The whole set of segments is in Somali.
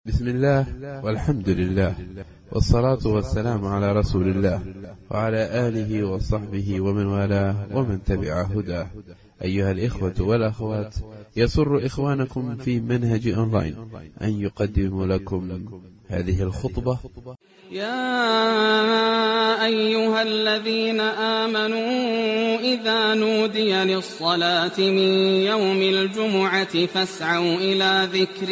بسم الله والحمد لله والصلاة والسلام على رسول الله وعلى آله وصحبه ومن والاه ومن تبع هداه أيها الإخوة والأخوات يسر إخوانكم في منهج أونلاين أن يقدم لكم هذه الخطبة يا أيها الذين آمنوا إذا نودي للصلاة من يوم الجمعة فاسعوا إلى ذكر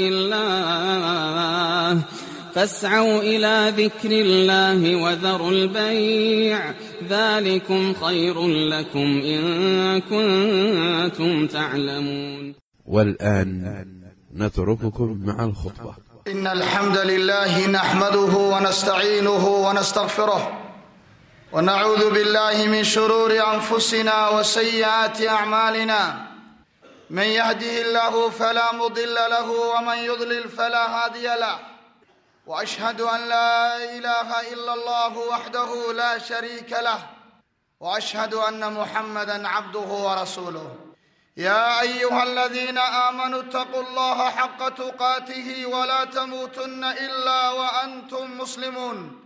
الله فاسعوا إلى ذكر الله وذروا البيع ذلكم خير لكم إن كنتم تعلمون والآن نترككم مع الخطبة إن الحمد لله نحمده ونستعينه ونستغفره ونعوذ بالله من شرور أنفسنا وسيئات أعمالنا من يهده الله فلا مضل له ومن يضلل فلا هادي له وأشهد أن لا إله إلا الله وحده لا شريك له وأشهد أن محمدا عبده ورسوله يا أيها الذين آمنوا اتقوا الله حق تقاته ولا تموتن إلا وأنتم مسلمون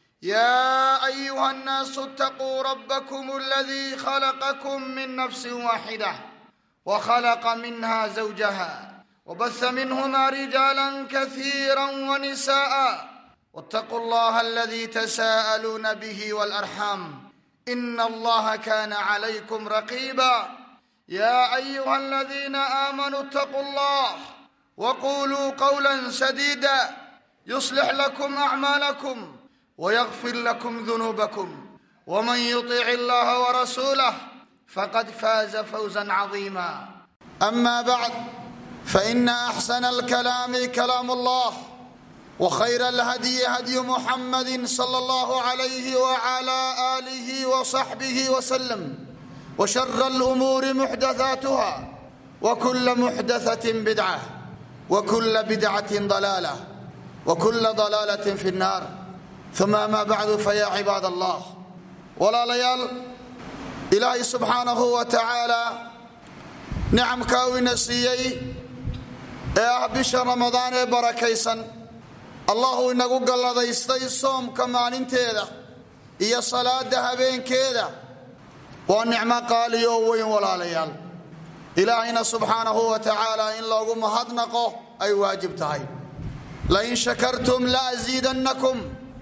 يا أيها الناس اتقوا ربكم الذي خلقكم من نفس واحدة وخلق منها زوجها وبث منهما رجالا كثيرا ونساء واتقوا الله الذي تساءلون به والأرحام إن الله كان عليكم رقيبا يا أيها الذين آمنوا اتقوا الله وقولوا قولا سديدا يصلح لكم أعمالكم ويغفر لكم ذنوبكم ومن يطيع الله ورسوله فقد فاز فوزا عظيما أما بعد فإن أحسن الكلام كلام الله وخير الهدي هدي محمد صلى الله عليه وعلى آله وصحبه وسلم وشر الأمور محدثاتها وكل محدثة بدعة وكل بدعة ضلالة وكل ضلالة في النار ثم ما بعد فيا عباد الله ولا ليال إلهي سبحانه وتعالى nicamkaa u ina siiyey ee ah bisha ramadaan ee barakaysan allahu inagu galladaystay soomka maalinteeda iyo salaada habeenkeeda waa nicmo qaaliyo oo weyn walaalayaal ilaahayna subxaanahu wa tacaala in loogu mahadnaqo ay waajib tahay lain shakartum laasiidannakum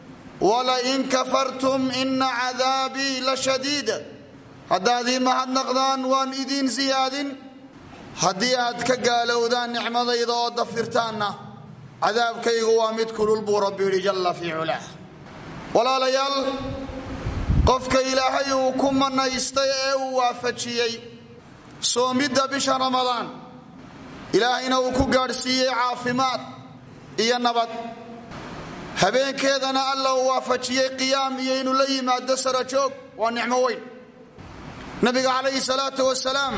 walain kafartum ina cadaabii la shadiid haddaad ii mahadnaqdaan waan idiin siyaadin haddii aad ka gaalowdaan nicmadayda oo dafirtaanna cadaabkaygu waa mid kulul buu rabbi yidhi jalla fii culaah walaalayaal qofka ilaahay uu ku manaystay ee uu waafajiyey soomidda bisha ramadaan ilaahayna uu ku gaadhsiiyey caafimaad iyo nabad habeenkeedana alla uu waafajiyey qiyaam iyo inuu la yimaado sarajoog waa nicmo weyn nabiga calayhi salaatu wasalaam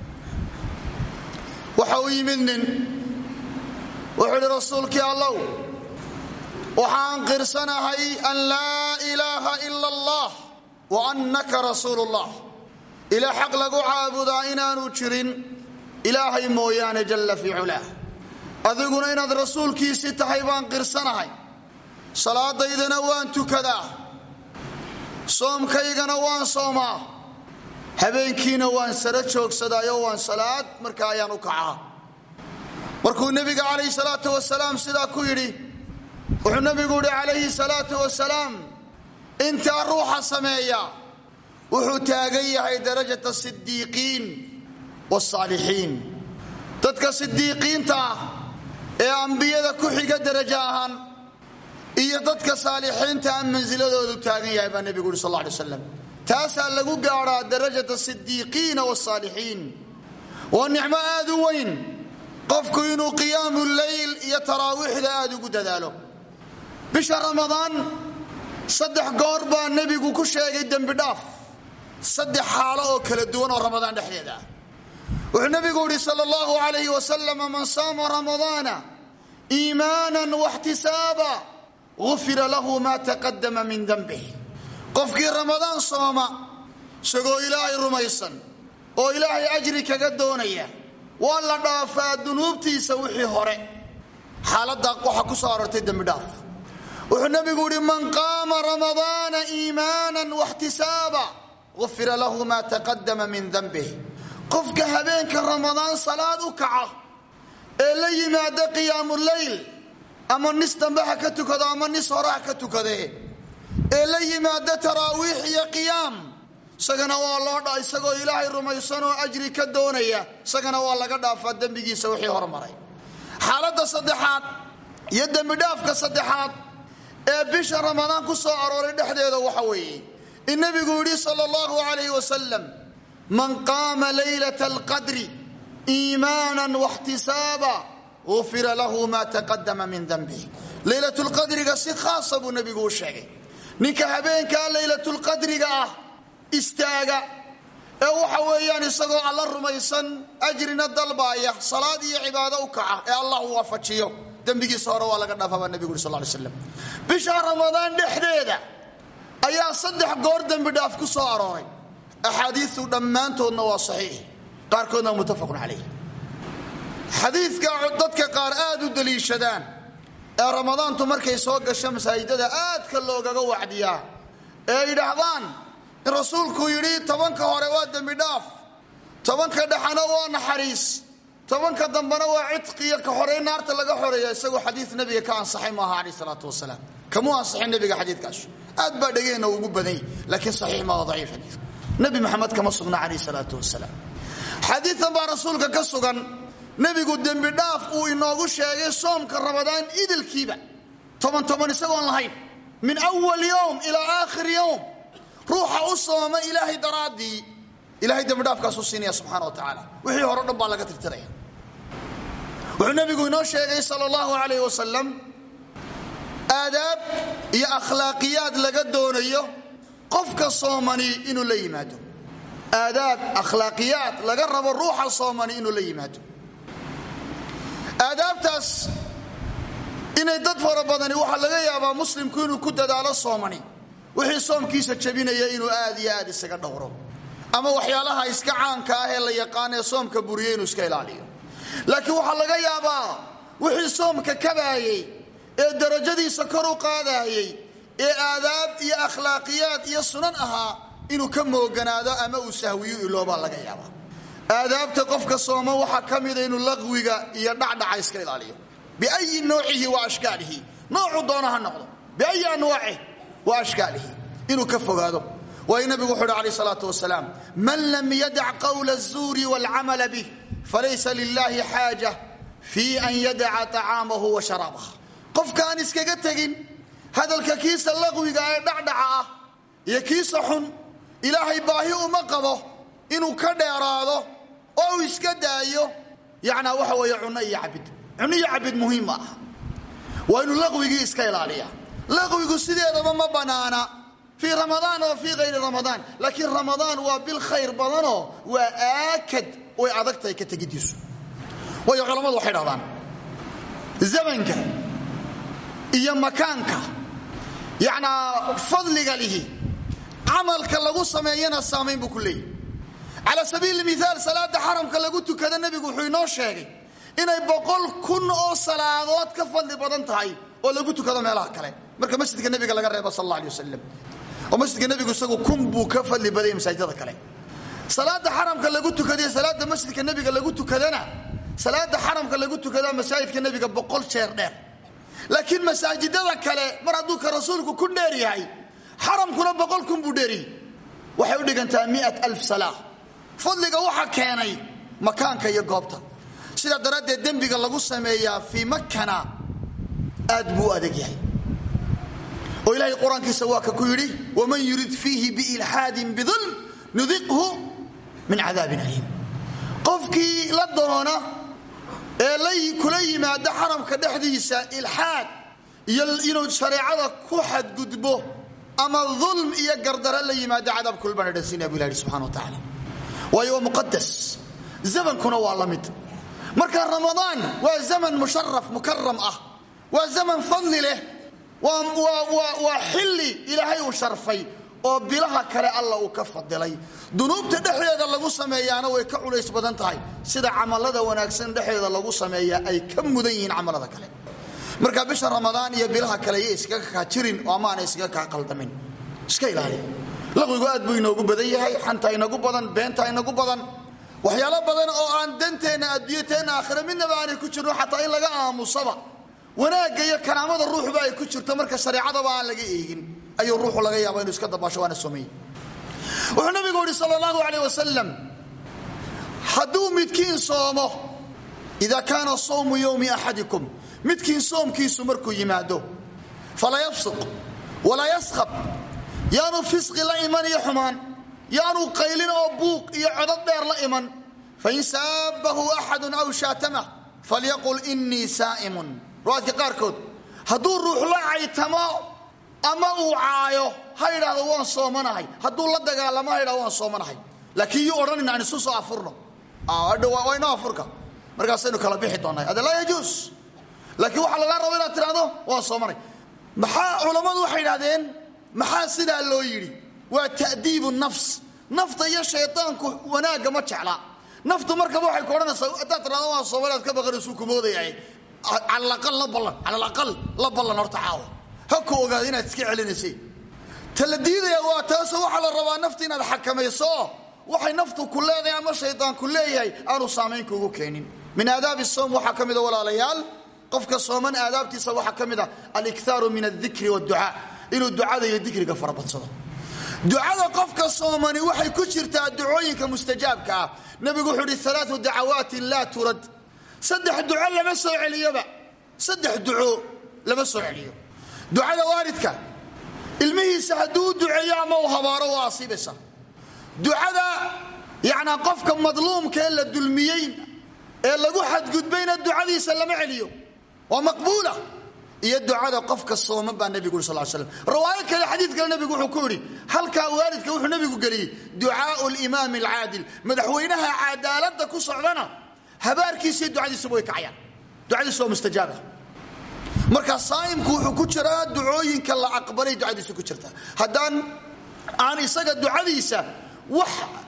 waxa u yimid nin wuxuu idhi rasuulkii allow waxaan qirsanahay an laa ilaaha ila allah wa annaka rasuulu llah ilaa xaq lagu caabudaa inaanu jirin ilaahay mooyaane jalla fii culaah adiguna inaad rasuulkiisii tahay baan qirsanahay salaadaydana waan tukadaa soomkaygana waan soomaa habeenkiina waan sara joogsadaayo waan salaad markaa ayaan u kacaa markuu nebiga calayhi salaatu wasalaam sidaa ku yidhi wuxuu nebigu yidhi calayhi salaatu wasalaam intaa ruuxa sameeya wuxuu taagan yahay darajata sidiiqiin wasaalixiin dadka sidiiqiinta ah ee ambiyada ku xiga darajo ahaan iyo dadka saalixiinta a mansiladoodu taagan yahay baa nebigu yidhi sal alla alay slam taasaa lagu gaadhaa darajata sidiiqiina wasaalixiin waa nicmo aad u weyn qofku inuu qiyaamu leyl iyo taraawiixda aad ugu dadaalo bisha ramadaan saddex goor baa nebigu ku sheegay dembi dhaaf saddex xaalo oo kala duwan oo ramadaan dhexdeeda ah wuxuu nebigu yidhi sal allahu alayh wasalam man saama ramadaana iimaanan waxtisaaba gufira lahu ma taqadama min dembih qofkii ramadaan sooma isagoo ilaahay rumaysan oo ilaahay ajri kaga doonaya waa la dhaafaa dunuubtiisa wixii hore xaaladdaa waxa ku soo aroortay dembidhaaf wuxuu nebigu yihi man qaama ramadaana iimaanan waxtisaaba ufira lahu maa taqadama min dambih qofka habeenka ramadaan salaad u kaca ee la yimaada qiyaamuleyl ama nis dambe ha ka tukado ama nis hore ha ka tukade ee la yimaada taraawiix iyo qiyaam isagana waa loo dha isagoo ilaahay rumaysan oo ajri ka doonaya isagana waa laga dhaafaa dembigiisa wixii hormaray xaaladda saddexaad iyo dembidhaafka saddexaad ee bisha ramadaan ku soo arooray dhexdeeda waxa weeye in nebigu yidhi sala allahu calayh wasalam man qaama laylata alqadri iimaanan waxtisaaba ufira lahu maa taqadama min dambih laylatulqadriga si khaasa buu nebigu u sheegay ninka habeenkaa laylatulqadriga ah istaaga ee waxa weeyaan isagoo alla rumaysan ajrina dalbaaya salaad iyo cibaado u kaca ee allah uu waafajiyo dembigiisa hore waa laga dhaafaa baa nebigu yuri sal ly slam bisha ramadaan dhexdeeda ayaa saddex goor dembi dhaaf ku soo arooray axaadiiu dhammaantoodna waa saxiix qaarkoodna waa muttafaqun calayh xadiidka dadka qaar aad u daliishadaan ee ramadaantu markay soo gasho masaajidada aadka loogaga wacdiyaa ee yidhaahdaan in rasuulku yidhi tobanka hore waa dembi dhaaf tobanka dhexana waa naxariis tobanka dambena waa cidqiyo ka horey naarta laga xoreeya isagoo xadii nabiga ka ansaxay maaha caleyh salaatu wasalaam kamuu ansaxin nabiga xadiidkaas aad baa dhegeenna ugu badany laakiin saxiix maa daciif xadiidka nabi maxamed kama sugna caleyh salaatu wasalaam xadiidan baa rasuulka ka sugan nebigu dembi dhaaf uu inoogu sheegay soomka ramadaan idilkiiba toban toban isagoon lahayn min awal yowm ilaa aakhir yowm ruuxa u sooma ilaahay daraaddii ilahay dembidhaafkaasuu siinaya subxana wa tacaala wixii hore o dhan baa laga tirtiraya wuxuu nebigu inoo sheegay sal allahu alayh wasalam aadaab iyo akhlaaqiyaad laga doonayo qofka soomani inuu la yimaado aadaab akhlaaqiyaad laga rabo ruuxa soomani inuu la yimaado aadaabtaas inay dad fara badani waxaa laga yaabaa muslimku inuu ku dadaalo soomani wixii soomkiisa jabinaya inuu aad iyo aad isaga dhowro ama waxyaalaha iska caanka ah ee la yaqaan ee soomka buriya inuu iska ilaaliyo laakiin waxaa laga yaabaa wixii soomka kabaayey ee darajadiisa kor u qaadaayey ee aadaab iyo akhlaaqiyaad iyo sunan ahaa inuu ka mooganaado ama uu sahwiyo iloobaa laga yaabaa aadaabta qofka sooma waxaa ka mida inuu laqwiga iyo dhacdhaca iska ilaaliyo biayi noocihi wa ashkaalihi noocuu doona ha noqdo biayi anwaacih wa ashkaalihi inuu ka fogaado waayo nabigu wuxu uhi alayh salaatu wasalaam man lam yadac qawla الzuuri wاlcamala bih falaysa lilahi xaaja fii an yadaca طacaamahu wa sharaabaha qofkaan iskaga tegin hadalka kiisa laqwiga ee dhacdhaca ah iyo kiisa xun ilaahay baahi uma qabo inuu ka dheeraado oo uu iska daayo yanaa waxa weeye cunno iyo cabid cunno iyo cabid muhiim ma aha waa inuu laqwigii iska ilaaliya laqwigu sideedaba ma banaana fii ramadaan oo fii hayri ramadaan laakiin ramadaan waa bil khayr badanoo waa aakad way adag tahay ka tegidiisu waayo culammadu waxay dhahdaan zamanka iyo makaanka yacnaa fadliga lihi camalka lagu sameeyana saamayn buu ku leeyahy cala sabiili miaal salaada xaramka lagu tukada nebigu wuxuu inoo sheegay inay boqol kun oo salaadood ka fadli badan tahay oo lagu tukado meelaha kale marka masjidka nebiga laga reebo sal alla alay wasalam oo masjidka nebigu isagu kun buu ka fadli badaya masaajidada kale salaada xaramka lagu tukadiyo salaada masjidka nebiga lagu tukadana salaada xaramka lagu tukadaa masaajidka nebiga boqol jeer dheer laakiin masaajidada kale mar hadduu ka rasuulku ku dheer yahay xaramkuna boqol kun buu dheeriyey waxay u dhigantaa miat alf salaa fadliga waxa keenay makaanka iyo goobta sidaa daraaddeed dembiga lagu sameeyaa fii makana aad buu u adag yahay oo ilaahay qur-aankiisa waa ka ku yidhi waman yurid fiihi biilxaadin bidulm nudiqhu min cadaabin aliim qofkii la doona ee kula yimaada xaramka dhexdiisa ilxaad iyo inuu shareecada ku xadgudbo ama dulm iyo gardara la yimaado cadaab kulbana dhansiinaya bu ilah yidhi subxana wa tacaala waayo waa muqadas zamankuna waa la mid marka ramadaan waa zaman musharaf mukaram ah waa zaman fadli leh waa xilli ilaahay uu sharfay oo bilaha kale alla uu ka fadilay dunuubta dhexdeeda lagu sameeyaana way ka culays badan tahay sida camalada wanaagsan dhexdeeda lagu sameeya ay ka mudan yihiin camalada kale marka bisha ramadaan iyo bilaha kale iyo iskaga kaa jirin oo amaana iskaga kaa qaldamin iska ilaali laqwigu aad buu inoogu badan yahay xanta inagu badan beenta inagu badan waxyaalo badan oo aan danteenna adduunyateenna aakhira midnaba aanay ku jirno xataa in laga aamusaba wanaagga iyo karaamada ruuxba ay ku jirto marka shareecadaba aan laga eegin ayuu ruuxu laga yaaba inuu iska dabaasho waana soomay wuxuu nabigu yihi sal allahu aleyh wasalam hadduu midkiin soomo ida kaana sawmu yowmi axadikum midkiin soomkiisu markuu yimaado fala yafsuq walaa yaskhab yaanu fisqi la iman iyo xumaan yaanu qaylin oo buuq iyo codod dheer la iman fain saabahu axadu aw shaatamah falyaqul inii saa'imun riwaadka qaarkood hadduu ruux la caytamo ama uu caayo ha idhaahdo waan soomanahay hadduu la dagaalamo ha idhahdo waan soomanahay laakiin yuu odhanin aan isu soo afurno waa inoo afurka markaasaynu kala bixi doonaa hada laa yajuus laakiin waxaa lagaa rabo inaad tidhahdo waan soomanay maxaa culammadu waxay idhahdeen maxaa sidaa loo yidhi waa ta'diibu nafs nafta iyo shaydaanku wanaagga ma jecla naftu markaba waxay ku odhanaysaa haddaad tidhahdo waan soomanaad ka baqanaysuu ku moodaya calalaqal la ballan calalaqal la ballan horta caawa ha ku ogaada inaad iska celinaysay ta la diidaya waa taasoo waxaa la rabaa nafta inaad xakamayso waxay naftu ku leedahay ama shaydaanku leeyahay aanu saamayn kuugu keenin min aadaabi soom waxaa ka mida walaalayaal qofka sooman aadaabtiisa waxaa ka mid a aliktaaru min adikri wducaa inuu ducada iyo dikriga farabadsado ducada qofka soomani waxay ku jirtaa ducooyinka mustajaabka ah nabigu wuxuu ihi alaau dacawaatin laa turad saddex duco lama soo celiyoba saddex duco lama soo celiyo ducada waalidka ilmihiisa hadduu u duceeyo ama uu habaaro waa asiibaysa ducada yacnaa qofka madluumka ee la dulmiyey ee lagu xadgudbayna ducadiisa lama celiyo waa maqbuula iyo ducada qofka sooman baa nebigu uri sal slam riwaayo kale xadiid kale nebigu wuxuu ku yidhi halkaa waalidka wuxuu nebigu geliyey ducaau limaami alcaadil madaxweynaha cadaaladda ku socdana habaarkiisiiyo ducadiisuba way kacayaan ducadiisu waa mustajaaba marka saa'imku wuxuu ku jiraa ducooyinka la aqbalay ducadiisu ku jirtaa haddaan aan isaga ducadiisa wax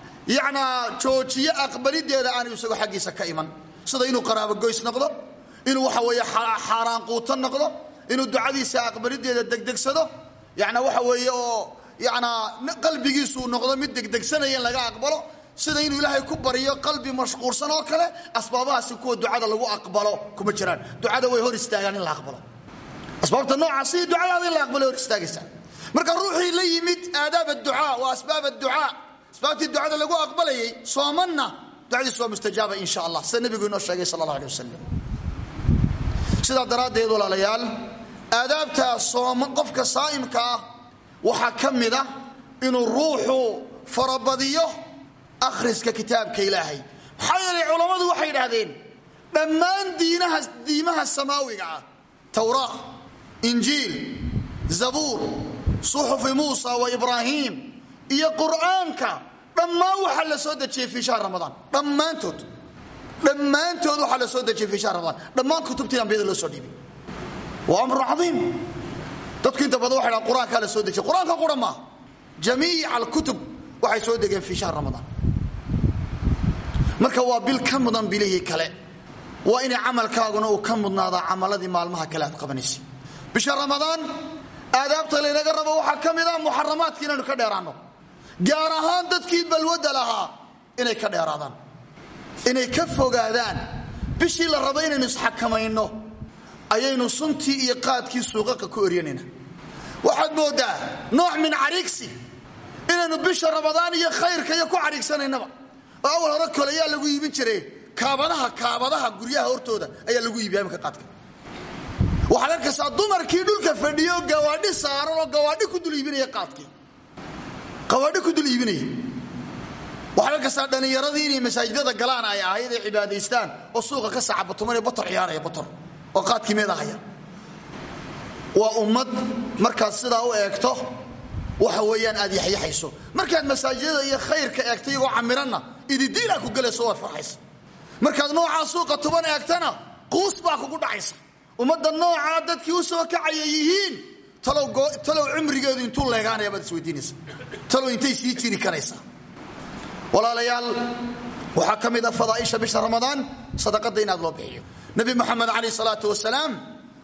yanaa joojiyo aqbalideeda aanu isagoo xaggiisa ka iman sida inuu qaraabogoys noqdo inuu waxa weeye xaaraan quuto noqdo inuu ducadiisa aqbalideeda degdegsado yana waxa weeye oo yanaa qalbigiisuu noqdo mid degdegsanaya in laga aqbalo sida inuu ilaahay ku baryo qalbi mashquulsan oo kale asbaabahaasi kuwa ducada lagu aqbalo kuma jiraan ducada way hor istaagaan in la aqbalo asbaabta noocaasi ducadaada in la aqbalo hor istaagaysaa marka ruuxii la yimid aadaab adducaa waa asbaab adducaa asbaabtii ducada lagu aqbalayay soomanna ducadiisu waa mustajaaba insha allah sida nebigu inoo sheegay sal allah aleh wasalam sidaa daraaddeed walaalayaal aadaabta sooma qofka saa'imka ah waxaa ka mida inuu ruuxu farabadiyo akhriska kitaabka ilaahay maxaa yeelay culammadu waxay idhaahdeen dhammaan diinaha diimaha samaawiga ah tawraa injiil zabuur suxufi muusa wa ibraahiim iyo qur'aanka dhammaan waxaa la soo dejiyey fii shahr ramadaan dhammaantood dhammaantood waxaa la soo dejiyey fii shahr ramadaan dhammaan kutubtii ambiyada loo soo dhiibay waa amrun cadiim dadku inta badan waxay dhahan qur-aankaa la soo dejiyey qur-aanka qura maaha jamiica alkutub waxay soo degeen fii shahr ramadaan marka waa bil ka mudan bilihii kale waa inay camalkaaguna uu ka mudnaadaa camaladii maalmaha kale aad qabanaysay bisha ramadaan aadaabta laynaga rabo waxaa ka mid ah muxaramaadka inaynu ka dheeraanno gaar ahaan dadkii balwadda lahaa inay ka dheeraadaan inay ka fogaadaan bishii la rabo inaynu isxakamayno ayaynu suntii iyo qaadkii suuqaqa ku eryanayna waxaad mooddaa nooc min cariigsi inaynu bisha ramadaan iyo khayrka iyo ku cariigsanaynaba oo awal hore kole ayaa lagu iibin jiray kaabadaha kaabadaha guryaha hortooda ayaa lagu iibiya imika qaadka waxaad arkaysaa dumarkii dhulka fadhiya oo gawaadhi saaran oo gawaadhi ku dul iibinaya qaadkii gawaadhi ku dul iibinaya waxaad arkaysaa dhallinyaradii inay masaajidada galaan ay ahayd ay cibaadaystaan oo suuqa ka sacabatumanaya bator ciyaaraya bator oo qaadkii meeda haya waa ummad markaad sidaa u eegto waxa weeyaan aad yaxyaxayso markaad masaajidada iyo khayrka eegto iyagoo camiranna ididiilaa ku gelayso waad farxaysa markaad noocaa suuqa tuban eegtana quus baa kugu dhacaysa ummadda noocaa dadkii u soo kacaya yihiin talow cimrigeedu intuu leegaanaya baad isweydiinaysa talow intay sii jiri karaysaa walaalayaal waxaa ka mid a fadaaisha bisha ramadaan sadaqada inaad loo bixiyo nabi moxamed calayh salaatu wasalaam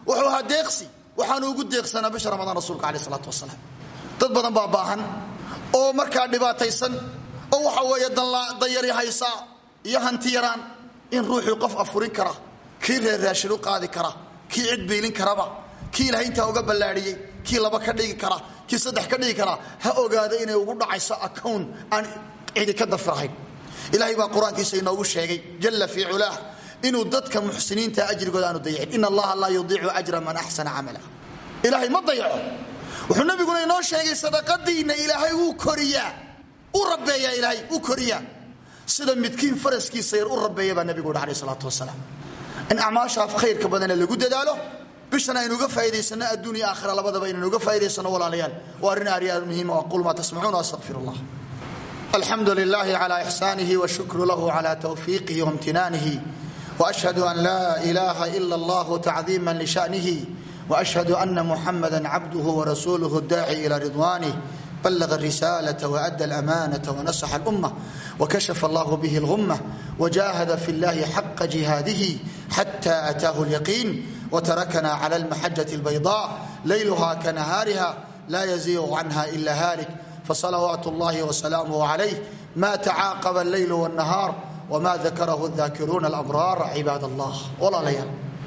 wuxuu ahaa deeqsi waxaanu ugu deeqsanaa bisha ramadaan rasuulka caleh isalaatu wasalaam dad badan baa baahan oo markaa dhibaataysan oo waxa weeye danyari haysaa iyo hanti yaraan in ruuxii qof afurin kara kii reer raashin u qaadi kara kii cid biilin karaba kii ilahay intaa uga ballaadhiyey kii laba ka dhigi kara kii saddex ka dhigi kara ha ogaado inay ugu dhacayso akown aan cidi ka dafirahayn ilaahay baa qur-aankiisa inoogu sheegay jalla fii culaah inuu dadka muxsiniinta ajrigooda aanu dayacin in allaha laa yudiicu ajra man axsana camala ilaahay ma dayaco wuxuu nabiguna inoo sheegay sadaqadiinna ilaahay wuu koriyaa u rabeeyaa ilaahay u koriyaa sida midkiin faraskiisa yar u rabeeya baa nabigu uhi aleh salaatu wasalaam in acmaashaa khayrka badana lagu dadaalo bishana aynu uga faaidaysano adduun iyo aakhira labadaba inaynu uga faaidaysano walaalayaal waa arrin aaryaad muhiima aqul maa tasmacuun astaqfir allah alxamdu lilahi cla ixsaanihi washukru lahu cla tawfiiqihi wamtinaanihi washhadu an laa ilaha ila allah tacdiima lishanihi washhadu ana muxamada cabduhu warasuuluhu daaci ila ridwanih bلغ الرسالة وأدى الأمانة ونصح الأمة وكشف الله به الغمة وجاهد في الله حق جهاده حتى أتاه اليقين وتركنا على المحجة البيضاء ليلها كنهارها لا يزيغ عنها إلا هالك فصلوات الله وسلامه عليه ما تعاقب الليل والنهار وما ذكره الذاكرون الأبرار عباد الله ولا ليال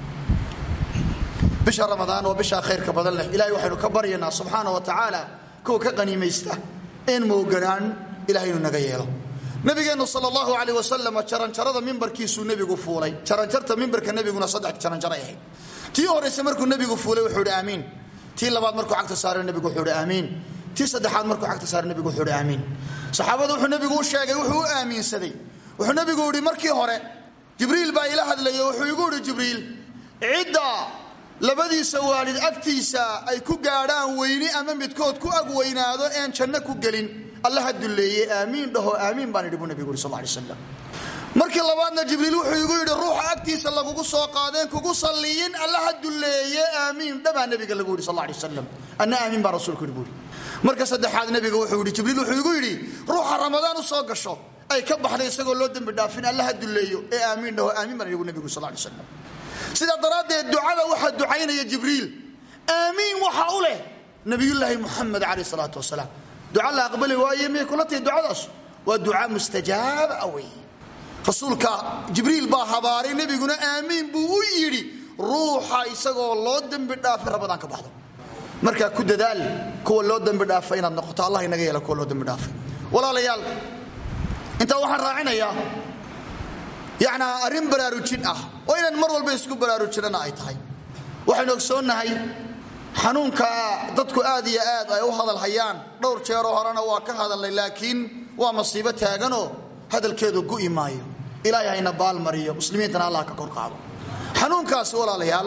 bisha ramadaan oo bishaa khayrka badan leh ilahay waxaynu ka baryaynaa subxaana wa tacaala kuwa ka qaniimaysta in mooganaan ilahay inuu naga yeelo nabigeennu sal allahu aleyh wasalam jaranjarada mimbarkiisuu nebigu fuulay jaranjarta mimbarka nebiguna saddex jaranjaray ahayd tii horayse markuu nebigu fuulay wuxuu ihi aamiin tii labaad markuu cagta saaray nebigu wuxuu ihi aamiin tii saddexaad markuu cagta saaray nebigu wuxuu ihi aamiin saxaabada wuxuu nebigu u sheegay wuxuu u aamiinsaday wuxuu nebigu ihi markii hore jibriil baa ila hadlaya wuxuu igu ihi jibriil cidda labadiisa waalid agtiisa ay ku gaadhaan weyni ama midkood ku ag weynaado een janno ku gelin allaha dulleeye aamiin dhaho aamiin baan idhi buu nebigu yuri sal lay slam markii labaadna jibriil wuxuu igu yidhi ruuxa agtiisa lagugu soo qaadeen kugu salliyin allaha dulleeye aamiin dhabaa nebiga lagu yidhi sal lay wasalam anna aamiin baa rasuulku yidhi buuri marka saddexaad nebiga wuxuu yidhi jibriil wuxuu igu yidhi ruuxa ramadaan u soo gasho ay ka baxday isagoo loo dembi dhaafin allaha dulleeyo ee aamiin dhaho aamiin baan idhi bu nebigu sal lay wasalam sidaa daraaddeed ducada waxaa ducaynaya jibriil aamiin waxa u leh nabiyulaahi muxamed caleyh salaatu wasalaam duca la aqbali waaye miyay kula tahay ducadaas waa duca mustajaaba a wey rasuulka jibriil baa habaaray nebiguna aamiin buu u yidhi ruuxa isagoo loo dembi dhaafay rabadaan ka baxdo markaa ku dadaal kuwa loo dembi dhaafay inaad noqoto allah inaga yeela kuwa loo dembi dhaafay walaalayaal intaa waxaan raacinayaa yacnaa arrin baraarujin ah oo inaan mar walba isku baraarujinana ay tahay waxaynu ogsoonnahay xanuunka dadku aad iyo aad ay u hadal hayaan dhowr jeeroo horena waa ka hadalnay laakiin waa masiibo taaganoo hadalkeedu gu'i maayo ilaahay hayna baalmariyo muslimiintana allah ka kor qaado xanuunkaasi walaalayaal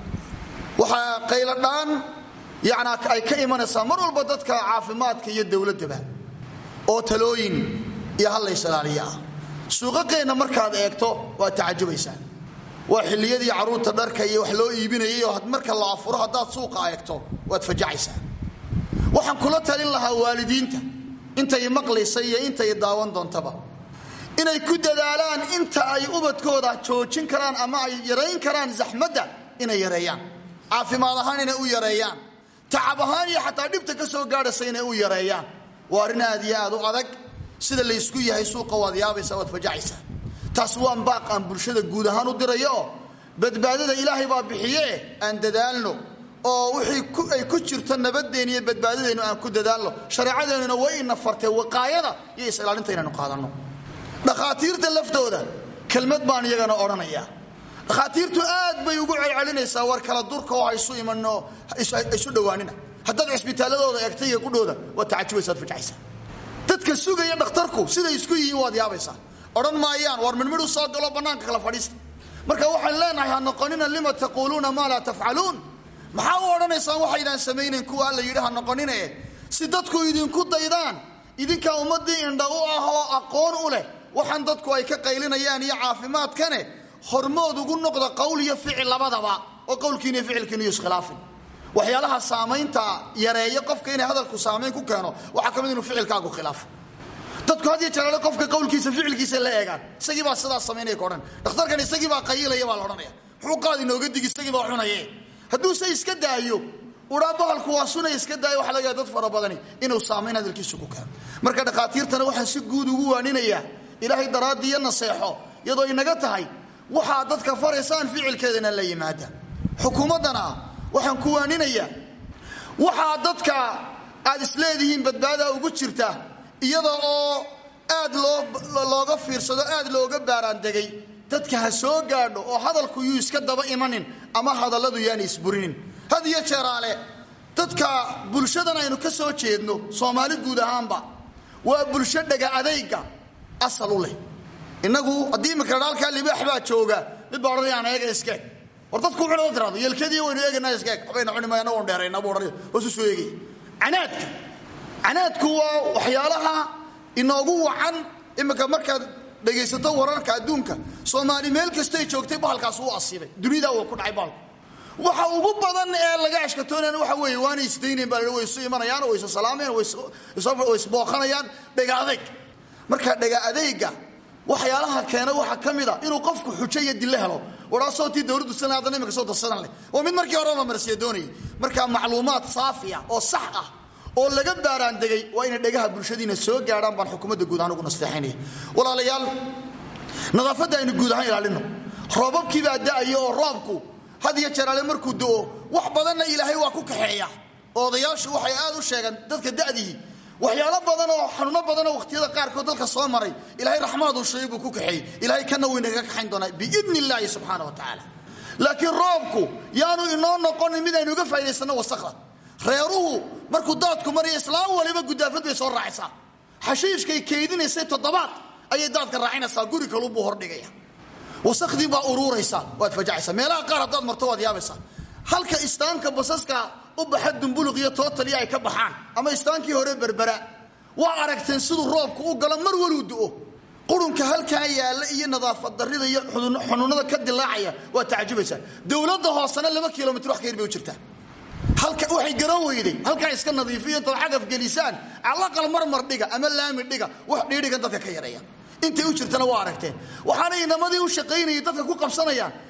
waxaa qayladhaan yacnaa ay ka imanaysaa mar walba dadka caafimaadka iyo dowladdaba oo talooyin iyo hallays ilaaliya ah suuqaqeenna markaad eegto waad tacajubaysaa waa xilliyadii carruurta dharka iyo wax loo iibinayay oo marka la afuro haddaad suuqa eegto waad fajacaysaa waxaan kula talin lahaa waalidiinta intay maqlaysa iyo intay daawan doontaba inay ku dadaalaan inta ay ubadkooda joojin karaan ama ay yarayn karaan zaxmadda inay yareeyaan caafimaad ahaan inay u yareeyaan tacab ahaan iyo xataa dhibta ka soo gaadhaysa inay u yareeyaan waa arrin aad iyo aad u adag sida laysku yahay suuqa waad yaabaysa waad fajacaysaa taas waan baaq aan bulshada guud ahaan u dirayo oo badbaadada ilaahay baa bixiye aan dadaalno oo wixii ay ku jirto nabadeen iyo badbaadadeennu aan ku dadaalno shareecadeennuna way ina fartee waqaayada iyo is-ilaalinta inaynu qaadanno dhakhaatiirta laftooda kelmad baan iyagana odhanayaa dhakhaatiirtu aad bay ugu celcelinaysaa war kala durka oo haysu imanno isu dhowaanina haddaad cisbitaaladooda eegtay iyo qudhooda waad tacajubaysaad fajacaysaa dadka sugaya dhakhtarku siday isku yihiin waad yaabaysaa odhan maayaan war midmidhu soo galo bannaanka kala fadhiista marka waxaan leenahay ha noqonina lima taquuluuna maa laa tafcaluun maxaa u odhanaysaan waxaydaan samaynayn kuwa alla yidhi ha noqonine si dadku idinku daydaan idinkaa ummaddii indha u ah oo aqoon u leh waxaan dadku ay ka qaylinayaan iyo caafimaadkane hormood ugu noqda qowl iyo ficil labadaba oo qowlkiina iyo ficilkiina iyo iskhilaafin waxyaalaha saamaynta yareeya qofka inay hadalku saamayn ku keeno waxaa ka mid inuu ficilkaagu khilaafo dadku had iyo jeeraale qofka qowlkiisa ficilkiisa la eegaan isagii baa sidaas samaynaya ka odhan dhakhtarkan isagii baa qayilaya baa la odhanaya muxuu qaad inooga digi isagii baa cunaye hadduuse iska daayo udhaa bahalku waa sunay iska daayo waxa laga dad fara badani inuu saamayn hadalkiisu ku keeno marka dhakhaatiirtana waxaan si guud ugu waaninayaa ilaahay daraaddii iyo naseexo iyadoo inaga tahay waxaa dadka faraysaan ficilkeedana la yimaada xukuumaddana waxaan ku waaninayaa waxaa dadka aad isleedihiin badbaadaa ugu jirta iyada oo aad looga fiirsado aad looga baaraandegay dadka ha soo gaadho oo hadalku yuu iska daba imanin ama hadalladu yaana isburinin had iyo jeeraale dadka bulshadan aynu ka soo jeedno soomaali guud ahaanba waa bulsho dhega adayga asal u leh innagu haddii imika halkaa libaax baa jooga mid baa odhanayaan eega iskeeg war dadku wuxuu nala tiraado yeelkadii waynu eegaynaa iskeeg waxbayna cuni mayna oon dheerayna buu odhanaya hoosu soo eegaya canaadka canaadku waa waxyaalaha inoogu wacan imika markaad dhegaysato wararka adduunka soomaali meel kastay joogtay bahalkaas u asiibay dunida uu ku dhacay bahalku waxa ugu badan ee laga ashkatoonayana waxa weeye waana isdaynayn baa way isu imanayaan way isu salaamayaan way isbooqanayaan dhega adayg marka dhega adayga waxyaalaha keena waxaa ka mid a inuu qofku xujo iyo dille helo waraasoo tii dowladdu sana haddana imika soo darsadan leh waa mid markii horeba marsiya doonayay marka macluumaad saafiya oo sax ah oo laga baaraandegay waa inay dhegaha bulshadiina soo gaadhaan baan xukuumadda guud ahaan ugu nasteexaynaya walaalayaal nadaafadda aynu guud ahaan ilaalino roobabkii baa da'aya oo roobku had iyo jeraale markuu da'o wax badanna ilaahay waa ku kaxeeya oo odayaashu waxay aad u sheegaan dadka da'dihii waxyaalo badan oo xanuuno badanoo wakhtiyada qaarkood dalka soo maray ilaahay raxmaaduu sheegay buu ku kaxeeyey ilaahay kana weynaga kaxayn doonaa biidni illaahi subxaana wa tacaala laakiin roobku yaanu inoo noqonin mid aynu uga faa'idaysanno wasakda reeruhu markuu daadku maraya islaam waliba gudaafad bay soo raacaysaa xashiishkay keydinaysay toddobaad ayay daadka raacinaysaa guri kalubuu hordhigaya wasakhdii baa uruuraysa waad fajacaysaa meelaha qaar haddaad marto waad yaabaysaa halka istaanka basaska u baxa dumbuluq iyo tootaliya ay ka baxaan ama istaankii hore berbera waa aragteen siduu roobku u galo mar waluu du'o qurunka halkaa yaalla iyo nadaafad darrida iyo xunuunada ka dilaacaya waa tacjubaysaa dowladda hoosena laba kilomitr wax ka yar bay u jirtaa halka waxay garan weyday halkaa iska nadiifiyo intaad cagaf gelisaan calaqal marmar dhiga ama laami dhiga wax dhiidhigan dadka ka yareeya intay u jirtana waa aragteen waxaana inamadii u shaqaynayay dadka ku qabsanayaan